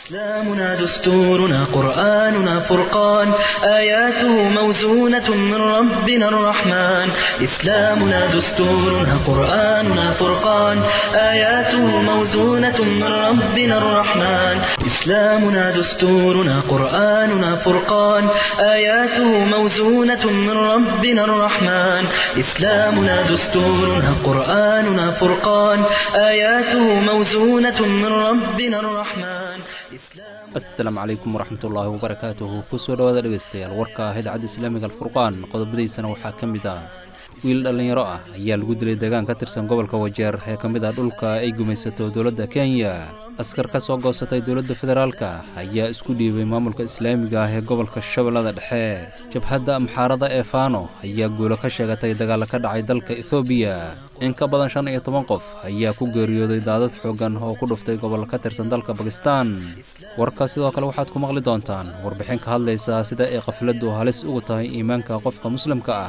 إسلامنا دستورنا قرآننا فرقان آياته موزونة من ربنا الرحمن إسلامنا دستورنا قرآننا فرقان آياته موزونة من ربنا الرحمن إسلامنا دستورنا قرآننا فرقان آياته موزونة من ربنا الرحمن إسلامنا دستورنا قرآننا فرقان آياته موزونة من ربنا الرحمن asalaamu calaykum waraxmatullaahi wabarakaatuhu kusoo dhawaada dhegaystayaal warka ah idaacadda islaamiga alfurqaan qodobadiisana waxaa ka mid ah wiil dhallinyaro ah ayaa lagu dilay deegaan ka tirsan gobolka wajeer ee ka mid ah dhulka ay gumaysato dowladda kenya askar ka soo goosatay dowladda federaalka ayaa isku dhiibay maamulka islaamiga ah ee gobolka shabeellada dhexe jabhadda amxaarada ee faano ayaa guulo ka sheegatay dagaalla ka dhacay dalka ethoobiya in ka badan shan iyo toban qof ayaa ku geeriyooday daadad xooggan oo ku dhuftay gobol ka tirsan dalka bakistan warka sidoo kale waxaad ku maqli doontaan warbixin ka hadlaysa sida ay qafladdu halis ugu tahay iimaanka qofka muslimka ah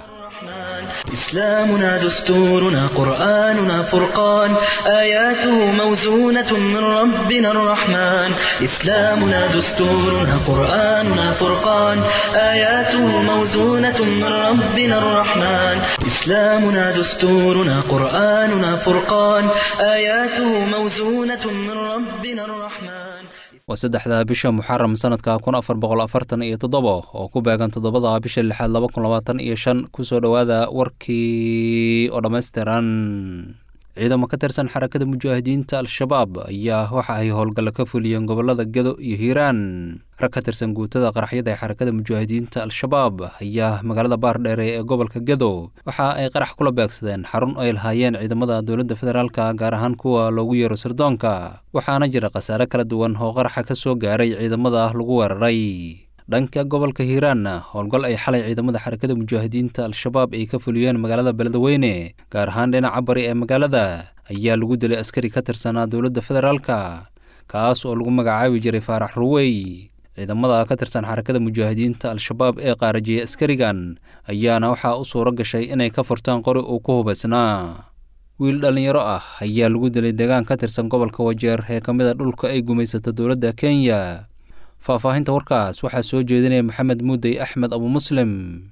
إسلامنا دستورنا قرآننا فرقان آياته موزونة من ربنا الرحمن إسلامنا دستورنا قرآننا فرقان آياته موزونة من ربنا الرحمن إسلامنا دستورنا قرآننا فرقان آياته موزونة من ربنا الرحمن waa saddexda bisha muxaram sanadka kun afar boqol afartan iyo toddoba oo ku beegan toddobada bisha lixaad laba kun labaatan iyo shan kusoo dhowaada warkii oo dhammaystiran ciidamo ka tirsan xarakada mujaahidiinta al-shabaab ayaa waxa ay howlgalla ka fuliyeen gobolada gedo iyo hiiraan rag ka tirsan guutada qaraxyada ee xarakada mujaahidiinta al-shabaab ayaa magaalada baardheere ee gobolka gedo waxa ay qarax kula beegsadeen xarun ay lahaayeen ciidamada dowladda federaalka gaar ahaan kuwa loogu yeero sirdoonka waxaana jira khasaare kala duwan oo qaraxa ka soo gaaray ciidamada lagu weeraray dhanka gobolka hiiraanna howlgal ay xalay ciidamada xarakada mujaahidiinta al-shabaab ay ka fuliyeen magaalada beledweyne gaar ahaan dhinaca bari ee magaalada ayaa lagu dilay askari ka tirsanaa dowladda federaalka kaas oo lagu magacaabi jiray faarax ruwey ciidamada ka tirsan xarakada mujaahidiinta al-shabaab ee qaarajiyay askarigan ayaana waxaa u suuro gashay inay ka furtaan qori uu ku hubaysnaa wiil dhallinyaro ah ayaa lagu dilay deegaan ka tirsan gobolka wajeer ee ka mid a dhulka ay gumaysato dowladda kenya faahfaahinta warkaas waxaa soo jeedinaya maxamed muudey axmed abu muslim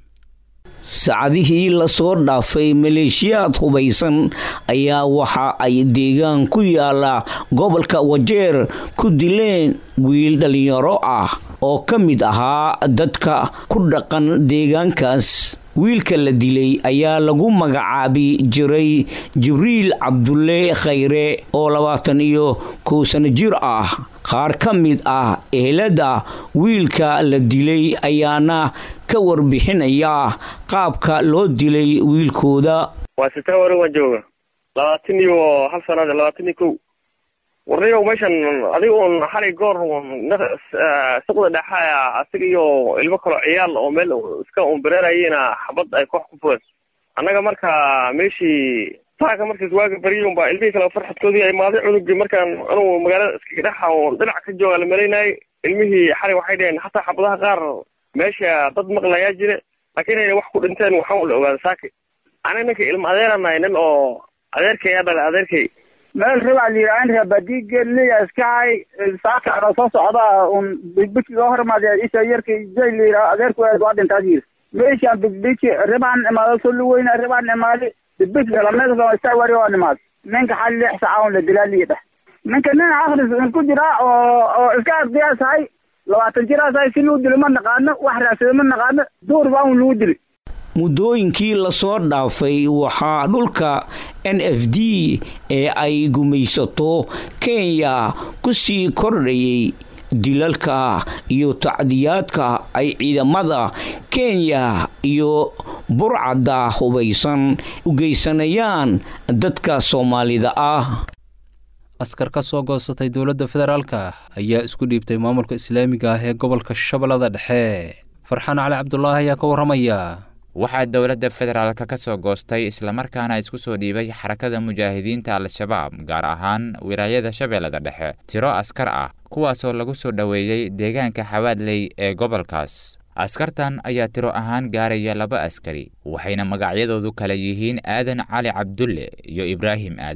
saacadihii lasoo dhaafay maleeshiyaad hubaysan ayaa waxa ay deegaan ku yaala gobolka wajeer ku dileen wiil dhallinyaro ah oo ka mid ahaa dadka ku dhaqan deegaankaas wiilka la dilay ayaa lagu magacaabi jiray jibriil cabdulle khayre oo labaatan iyo kow sano jir ah qaar ka mid ah ehelada wiilka la dilay ayaana ka warbixinaya qaabka loo dilay wiilkooda waa sitaa wari waan jooga labaatan iyo hal sanad labaatan iyo kow warniyow meeshan adiga un xalay goor suqda dhexa asiga iyo ilmo kaloo ciyaal oo meel iska unbareerayena xabad ay koox ku fureen annaga marka meeshii saaka markaas waaga bariyay unbaa ilmihii kale farxadkoodii ay maaday cunugii markaan anugu magaalada iskaga dhexa oo dhinac ka jooga la malaynayay ilmihii xalay waxay dhaheen hataa xabadaha qaar meesha dad maqlayaa jire laakiin inay wax ku dhinteen waxaan la ogaada saaki aniga ninka ilma adeeranahay nin oo adeerkay aa dhalay adeerkay meel rabaa layidhahan rabadiigeliya iskahay saaka anoo soo socda un bigbiki loo hormaada isa yarkay jay layidhaha adeerku waa dhintaad yiri meeshaan bigbiki ribaan imaado soluweyna ribaan imaadi bigbiki kalameedka istaa wari waa nimaad ninka xal lix saaca un la dilaa liyidhah ninka nin akris un ku jira oo oo iska ardiyaasahay labaatan jiraasahay si luu dilo ma naqaano wax raadsado ma naqaano duur baa un lagu dili muddooyinkii lasoo dhaafay waxaa dhulka n f d ee ay gumaysato kenya ku sii kordhayay dilalka iyo tacdiyaadka ay ciidamada kenya iyo burcadda hubaysan u geysanayaan dadka soomaalida ah askar ka soo goosatay dowladda federaalka ayaa isku dhiibtay maamulka islaamiga ah ee gobolka shabeellada dhexe farxaan cali cabdulaahi ayaa ka warramaya waxaa dowladda federaalka ka soo goostay islamarkaana isku soo dhiibay xarakada mujaahidiinta al-shabaab gaar ahaan wilaayada shabeellada dhexe tiro askar ah kuwaasoo lagu soo dhoweeyey deegaanka xawaadley ee gobolkaas askartan ayaa tiro ahaan gaaraya laba askari waxayna magacyadoodu kala yihiin aadan cali cabdulle iyo ibraahim aadam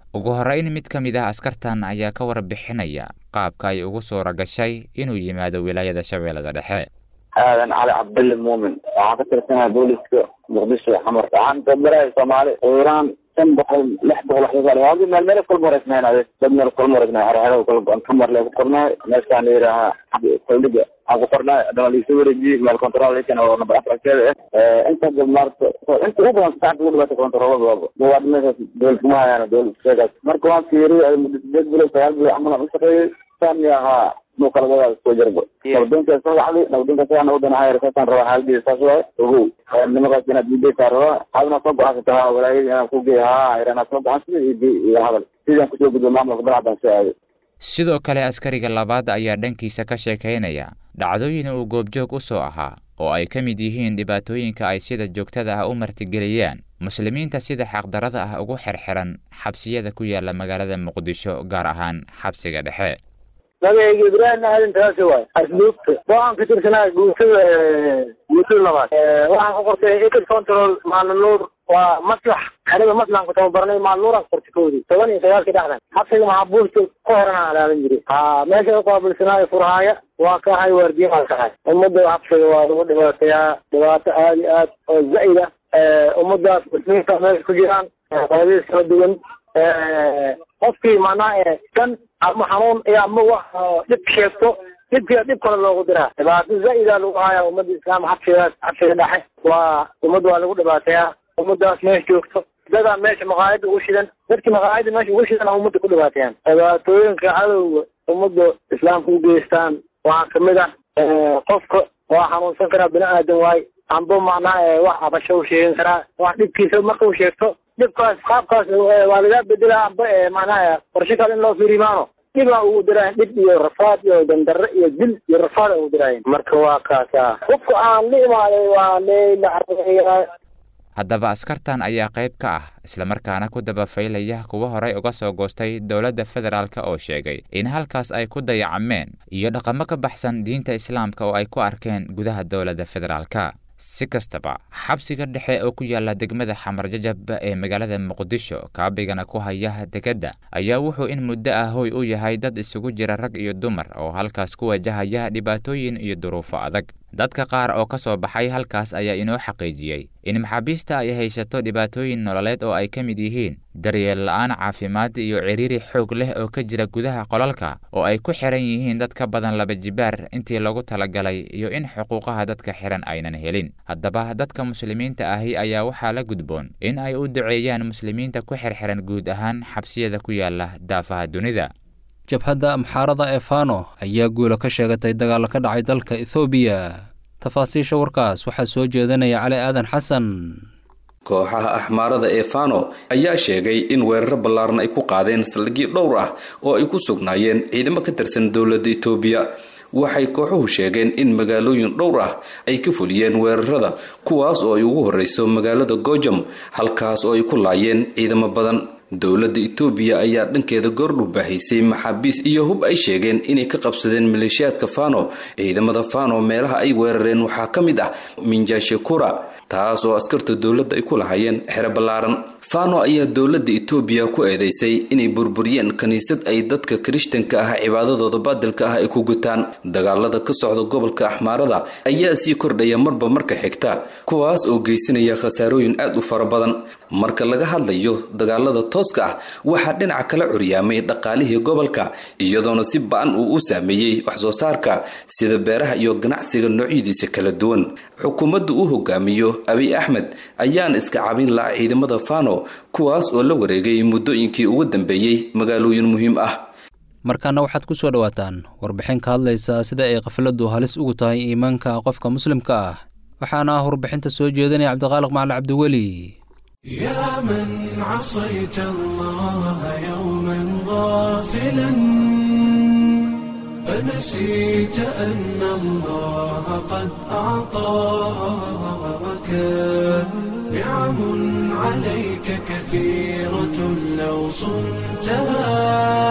ugu horrayn mid ka mid ah askartan ayaa ka warbixinaya qaabka ay ugu suura gashay inuu yimaado wilaayada shabeellada dhexe aadan cali cabdille muumin waxaan ka tirsanahay booliska muqdisho xamar waxaan tababaraya soomaali iiraan shan boqol lix boqol waxyaal meel meel kulma wareegnayn ade dad meel kulma wareegnaay xerxero kala kamar lee ku qornaay meeshaan la yidhaahaa koldhiga aan ku qornaay adana liisoo wareejiyey meel control ikan oo number afarkeeda ah inta maarta inta ugu badan saacada ugu dhibaata controlada waaba waa meeshaas dowlad kuma hayaan dowlad sheegaas marka waan fiiriyay muddo sideed bilood sagaal bilood camal aan u shaqeeyey saan ahaa muu kala wadaada soo jarbo nabadonka soo wacday nabadonka sidaa nabadan hayar saasaan rabaa xaaladiisa saas waaye ogow nimakaas inaad diidaysaa rabaa adna soo go-aansata ha walaayada inaan ku geey haa inaad soo go-aansada iyo iyo hadal sidaan kusoo gudbo maamulka banaadaan soo aaday sidoo kale askariga labaad ayaa dhankiisa ka sheekaynaya dhacdooyin uu goobjoog u soo ahaa oo ay ka mid yihiin dhibaatooyinka ay sida joogtada ah u martigeliyaan muslimiinta sida xaqdarada ah ugu xirxiran xabsiyada ku yaala magaalada muqdisho gaar ahaan xabsiga dhexe magacayga ibraahim aadan taasi waay asluubta waxaan ka tirsanaa guutada guutada labaad waxaan ku qortay ecid control maalnuur waa maslax aniga maslaan ku tababarnay maalnuuraan qortay koodii toban iyo sagaalkii dhexdan xabsiga maxaabuusta ka horena alaalan jiray ha meesha uqaabilsanaayo furhaaya waa ka ahay waardiya waa ka ahay ummadda xabsiga waa lagu dhibaatayaa dhibaato aada iyo aad oo zaid ah ummadaas muslimiinta meesha ku jiraan qodadiis kala duwan qofkii macnaha kan ama xanuun iyo ama wax dhib sheegto dhibkiia dhib kale loogu diraa dhibaato zaa-ida lagu haya ummadda islaam xabsigaas xabsiga dhexe waa ummadda waa lagu dhibaateeyaa ummadaas meesha joogto dadaa meesha maqaayada ugu shidan dadkii maqaayada meesha ugu shidan ummadda ku dhibaateeyaan dhibaatooyinka cadowga ummadda islaamka u geystaan waxaa kamid ah qofka waa xanuunsan karaa bini aadan waay amba macnaha wax abasho u sheegan karaa wax dhibkiisa marka u sheegto dhibkaas qaabkaas waa lagaa bedelaa amba macnaha qorshe kale in loo fiirimaano dhibaa ugu diraayan dhib iyo rafaad iyo dandarre iyo dil iyo rafaad ugu diraayan marka waa kaasa qofka aan la imaaday waa leila haddaba askartan ayaa qayb ka ah islamarkaana ku dabafaylaya kuwa horey uga soo goostay dowladda federaalk oo sheegay in halkaas ay ku dayacmeen iyo dhaqamo ka baxsan diinta islaamka oo ay ku arkeen gudaha dowladda federaalka si kastaba xabsiga dhexe oo ku yaala degmada xamar jajab ee magaalada muqdisho kaabigana ku haya dekedda ayaa wuxuu in muddo ah hoy u yahay dad isugu jira rag iyo dumar oo halkaas ku wajahaya dhibaatooyin iyo duruufo adag dadka qaar oo ka soo baxay halkaas ayaa inoo xaqiijiyey in maxaabiista ay haysato dhibaatooyin nololeed oo ay ka mid yihiin daryeel la-aan caafimaad iyo ciriiri xoog leh oo ka jira gudaha qolalka oo ay ku xiran yihiin dad ka badan laba jibaar intii lagu talagalay iyo in xuquuqaha dadka xiran aynan helin haddaba dadka muslimiinta ahi ayaa waxaa la gudboon in ay u duceeyaan muslimiinta ku xirxiran guud ahaan xabsiyada ku yaala daafaha dunida jabhadda amxaarada ee fano ayaa guula ka sheegatay dagaal ka dhacay dalka ethoobiya tafaasiisha warkaas waxaa soo jeedinaya cali aadan xasan kooxaha axmaarada ee fano ayaa sheegay in weeraro ballaaran ay ku qaadeen saldhigyo dhowr ah oo ay ku sugnaayeen ciidamo ka tirsan dowladda etoobiya waxay kooxuhu sheegeen in magaalooyin dhowr ah ay ka fuliyeen weerarada kuwaas oo ay ugu horreyso magaalada gojam halkaas oo ay ku laayeen ciidamo badan dowladda etoobiya ayaa dhankeeda goordhu baahaysay maxaabiis iyo hub ay sheegeen inay ka qabsadeen maleeshiyaadka fano ciidamada fano meelaha ay weerareen waxaa ka mid ah minjashekura taas oo askarta dowladda ay ku lahaayeen xero ballaaran fano ayaa dowladda etoobiya ku eedeysay inay burburiyeen kiniisad ay dadka kirishtanka ah cibaadadooda baadilka ah ay ku gutaan dagaalada ka socda gobolka axmaarada ayaa sii kordhaya marba marka xigta kuwaas oo geysanaya khasaarooyin aad u fara badan marka laga hadlayo dagaalada tooska ah waxaa dhinaca kala curyaamay dhaqaalihii gobolka iyadoona si ba-an uu u saameeyey waxsoo saarka sida beeraha iyo ganacsiga noocyadiisa kala duwan xukuumadda uu hogaamiyo abiy axmed ayaana iska cabin laha ciidamada fano kuwaas oo la wareegay muddooyinkii ugu dambeeyey magaalooyin muhiim ah markaana waxaad ku soo dhowaataan warbixin ka hadlaysa sida ay qafladdu halis ugu tahay iimaanka qofka muslimka ah waxaana ah warbixinta soo jeedinaya cabdiqaaliq macali cabdiweli يا من عصيت الله يوما غافلا فنسيت أن الله قد أعطاك نعم عليك كثيرة لو صنتها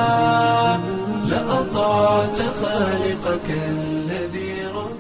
لأطعت خالقك الذي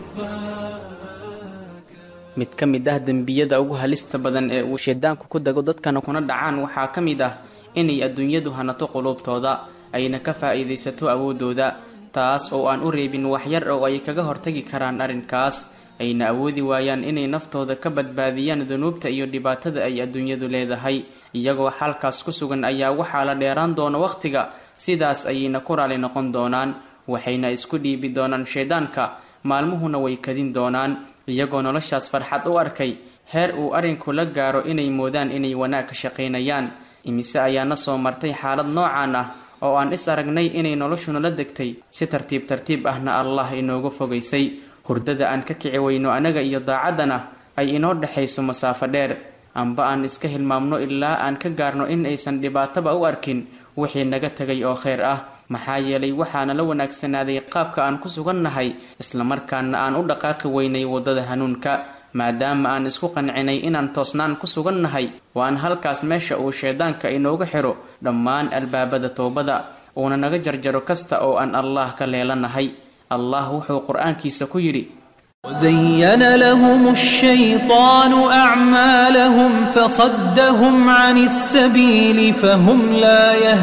رباك mid ka mid ah dembiyada ugu halista badan ee uu shaydaanku ku dago dadkana kuna dhacaan waxaa ka mid ah inay adduunyadu hanato quluubtooda ayna ka faa'iidaysato awooddooda taas oo aan u reebin waxyar oo ay kaga hortagi karaan arrinkaas ayna awoodi waayaan inay naftooda ka badbaadiyaan dunuubta iyo dhibaatada ay adduunyadu leedahay iyagoo xalkaas ku sugan ayaa waxaa la dheeraan doona wakhtiga sidaas ayayna ku raali noqon doonaan waxayna isku dhiibi doonaan shayddaanka maalmuhuna way kadin doonaan iyagoo noloshaas farxad u arkay heer uu arrinku la gaaro inay moodaan inay wanaag ka shaqaynayaan imise ayaana soo martay xaalad noocaan ah oo aan is aragnay inay noloshuna la degtay si tartiib tartiib ahna allah inooga fogaysay hurdada aan ka kici weyno anaga iyo daacaddana ay inoo dhexayso masaafo dheer amba aan iska hilmaamno ilaa aan ka gaarno in aysan dhibaataba u arkin wixii naga tegay oo kheyr ah maxaa yeelay waxaana la wanaagsanaaday qaabka aan ku sugannahay islamarkaana aan u dhaqaaqi weynay waddada hanuunka maadaama aan isku qancinay inaan toosnaan ku sugannahay waan halkaas meesha uu shayddaanka inooga xiro dhammaan albaabada toobada uuna naga jarjaro kasta oo aan allah ka leelanahay allah wuxuu qur-aankiisa ku yidhi وزين لهم الشيطان أعمالهم فصدهم عن السبيل فهم لا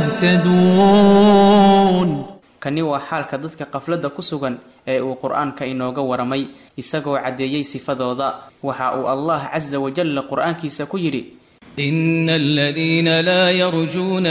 يهتدون kani waa xaalka dadka qafladda ku sugan ee uu qur-aanka inooga waramay isagoo caddeeyey sifadooda waxa uu allah casa wajalla qur-aankiisa ku yidhi إن الذين لا يرجون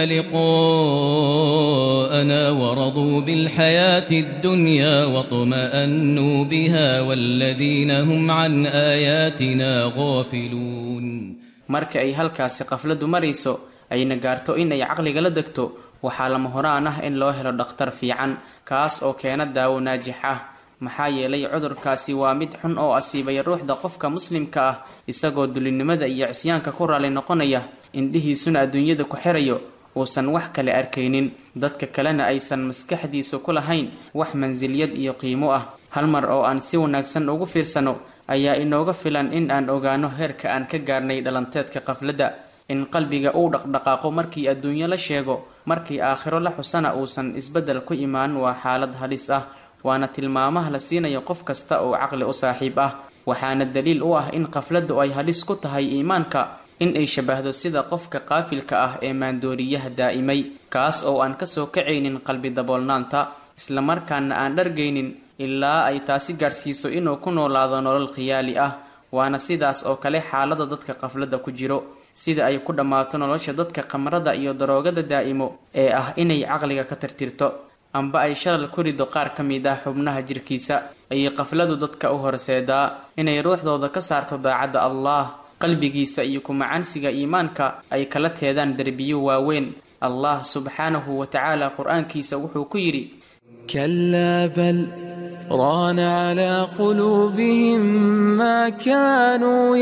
لقاءنا ورضوا بالحياة الدنيا واطمأنوا بها والذين هم عن آياتنا غافلون marka ay halkaasi qafladdu marayso ayna gaarto in ay caqliga la degto waxaa lama horaan ah in loo helo dhakhtar fiican kaas oo keena daawo naajix ah maxaa yeelay cudurkaasi waa mid xun oo asiibaya ruuxda qofka muslimka ah isagoo dulinimada iyo cisyaanka ku raali noqonaya indhihiisuna adduunyada ku xirayo uusan wax kale arkaynin dadka kalena aysan maskaxdiisa ku lahayn wax mansilyad iyo qiimo ah hal mar oo aan si wanaagsan ugu fiirsano ayaa inooga filan in aan ogaano heerka aan ka gaarnay dhalanteedka qafladda in qalbiga uu dhaqdhaqaaqo markii adduunyo la sheego markii aakhiro la xusana uusan isbeddel ku imaan waa xaalad halis ah waana tilmaamaha la siinayo qof kasta oo caqli u saaxiib ah waxaana daliil u ah in qafladdu ay halis ku tahay iimaanka in ay shabahdo sida qofka qaafilka ah ee maandooriyaha daa'imay kaas oo aan kasoo kacaynin qalbi daboolnaanta islamarkaana aan dhargaynin ilaa ay taasi gaarsiiso inuu ku noolaado nolol khiyaali ah waana sidaas oo kale xaalada dadka qafladda ku jiro sida ay ku dhammaato nolosha dadka khamrada iyo daroogada daa'imo ee ah inay caqliga ka tirtirto amba ay shalal ku rido qaar ka mid ah xubnaha jirkiisa ayay qafladu dadka u horseedaa inay ruuxdooda ka saarto daacadda allah qalbigiisa iyo kumacansiga iimaanka ay kala teedaan derbiyo waaweyn allah subxaanahu wa tacaala qur-aankiisa wuxuu ku yidhi كلا بل ران على قلوبهم ما كانوا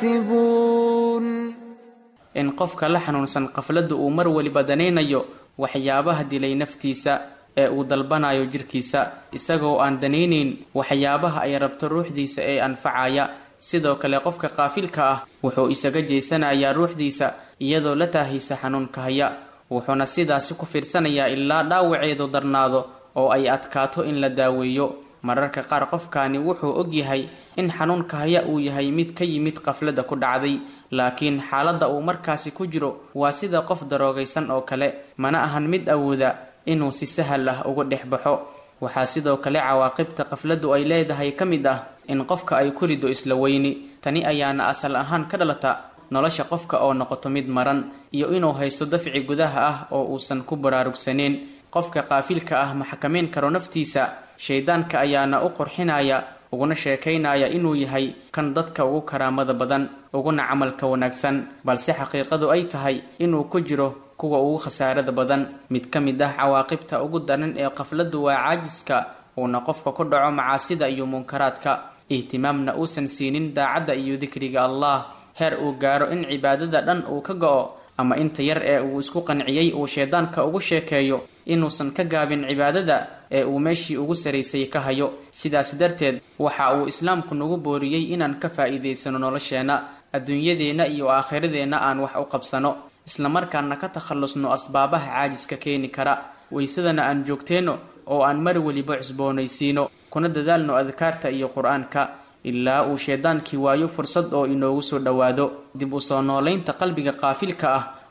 يكسبون in qofka la xanuunsan qafladda uu mar weliba danaynayo waxyaabaha dilay naftiisa ee uu dalbanayo jirkiisa isagoo aan danaynayn waxyaabaha ay rabto ruuxdiisa ee anfacaya sidoo kale qofka qaafilka ah wuxuu isaga jeysanayaa ruuxdiisa iyadoo la taahaysa xanuunka haya wuxuuna sidaasi ku fiirsanayaa ilaa dhaawaceedu darnaado oo ay adkaato in la daaweeyo mararka qaar qofkaani wuxuu ogyahay in xanuunka haya uu yahay mid ka yimid qafladda ku dhacday laakiin xaaladda uu markaasi ku jiro waa sida qof daroogaysan oo kale mana ahan mid awooda inuu si sahal ah uga dhex baxo waxaa sidoo kale cawaaqibta qafladdu ay leedahay ka mid ah in qofka ay ku rido isla weyni tani ayaana asal ahaan ka dhalata nolosha qofka oo noqoto mid maran iyo inuu haysto dafci gudaha ah oo uusan ku baraarugsaneyn qofka qaafilka ah ma xakamayn karo naftiisa shayddaanka ayaana u qurxinaya uguna sheekaynaya inuu yahay kan dadka ugu karaamada badan uguna camalka wanaagsan balse xaqiiqadu ay tahay inuu ku jiro kuwa ugu khasaarada badan mid ka mid ah cawaaqibta ugu daran ee qafladdu waa caajiska uuna qofka ku dhaco macaasida iyo munkaraadka ihtimaamna uusan siinin daacadda iyo dikriga allah heer uu gaaro in cibaadada dhan uu ka go-o ama inta yar ee uu isku qanciyey uu shayddaanka ugu sheekeeyo inuusan ka gaabin cibaadada ee uu meeshii ugu saraysay ka hayo sidaas darteed waxa uu islaamku nagu booriyey inaan ka faa'iidaysano nolosheenna adduunyadeenna iyo aakhiradeenna aan wax u qabsano islamarkaana ka takhallusno asbaabaha caajiska keeni kara waysadana aan joogteenno oo aan mar weliba cusboonaysiino kuna dadaalno adkaarta iyo qur-aanka ilaa uu shaydaankii waayo fursad oo inoogu soo dhowaado dib u soo noolaynta qalbiga qaafilka ah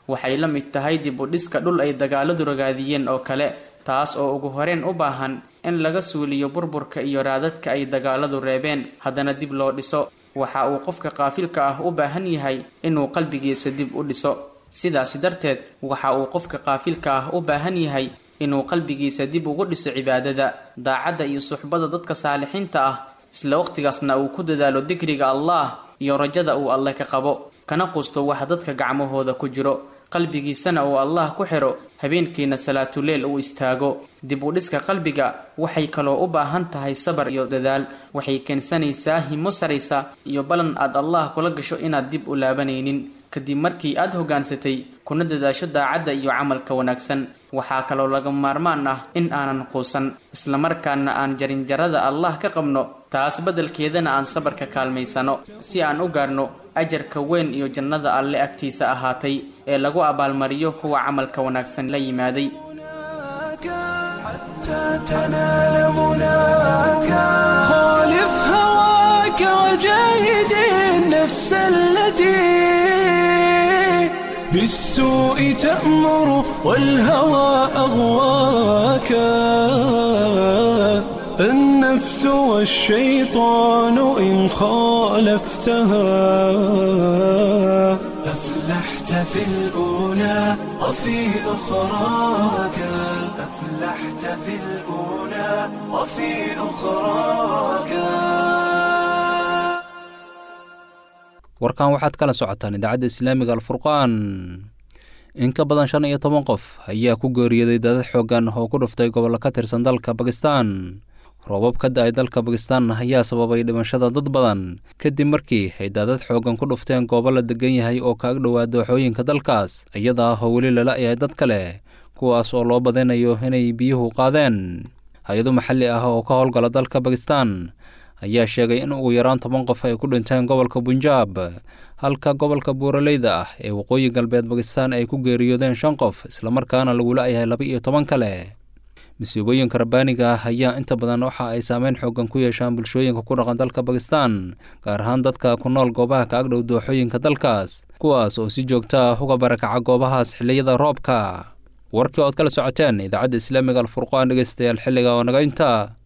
waxay la mid tahay dib u dhiska dhul ay dagaaladu ragaadiyeen oo kale taas oo ugu horeen u baahan in laga suuliyo burburka iyo raadadka ay dagaaladu reebeen haddana dib loo dhiso waxa uu qofka qaafilka ah u baahan yahay inuu qalbigiisa dib u dhiso sidaasi darteed waxa uu qofka qaafilka ah u baahan yahay inuu qalbigiisa dib ugu dhiso cibaadada daacadda iyo suxbada dadka saalixiinta ah isla waqtigaasna uu ku dadaalo dikriga allah iyo rajada uu alle ka qabo kana qusto wax dadka gacmahooda ku jiro qalbigiisana uu allah ku xidho habeenkiina salaatuleel uu istaago dib u dhiska qalbiga waxay kaloo u baahan tahay sabar iyo dadaal waxay keensanaysaa himo saraysa iyo ballan aad allah kula gasho inaad dib u laabanaynin kadib markii aad hoggaansatay kuna dadaasho daacadda iyo camalka wanaagsan waxaa kaloo laga maarmaan ah in aanan quusan islamarkaana aan jarinjarada allah ka qabno taas beddelkeedana aan sabarka kaalmaysano si aan u gaarno ajarka weyn iyo jannada alle agtiisa ahaatay ee lagu abaalmariyo kuwa camalka wanaagsan la yimaaday تنال مناك خالف هواك وجاهد النفس التي بالسوء تأمر والهوى أغواك النفس والشيطان إن خالفتها أفلحت في الأولى وفي أخراك أفلحت في الأولى وفي أخراك warkan waxaad kala socotaan idaacadda islaamiga alfurqaan in ka badan shan iyo toban qof ayaa ku geeriyooday daadad xooggan oo ku dhuftay gobollo ka tirsan dalka bakistan roobab ka da-ay dalka bakistan ayaa sababay dhimashada dad badan kadib markii ay daadad xooggan ku dhufteen goobo la degan yahay oo ka ag dhowaa dooxooyinka dalkaas iyada oo weli lala yahay dad kale kuwaas oo loo badinayo inay biyuhu qaadeen hay-ado maxalli ah oo ka howlgala dalka bakistan ayaa sheegay in ugu yaraan toban qof ay ku dhinteen gobolka bunjaab halka gobolka buuraleyda ah ee waqooyi galbeed bakistan ay ku geeriyoodeen shan qof islamarkaana lagula yahay laba iyo toban kale masiibooyinka rabbaaniga ah ayaa inta badan waxa ay saameyn xoogan ku yeeshaan bulshooyinka ku dhaqan dalka bakistan gaar ahaan dadka ku nool goobaha ka agdhow dooxooyinka dalkaas kuwaas oo si joogta ah uga barakaca goobahaas xilliyada roobka warkii ood kala socoteen idaacadda islaamiga alfurqaan dhegeystayaal xilliga oo naga inta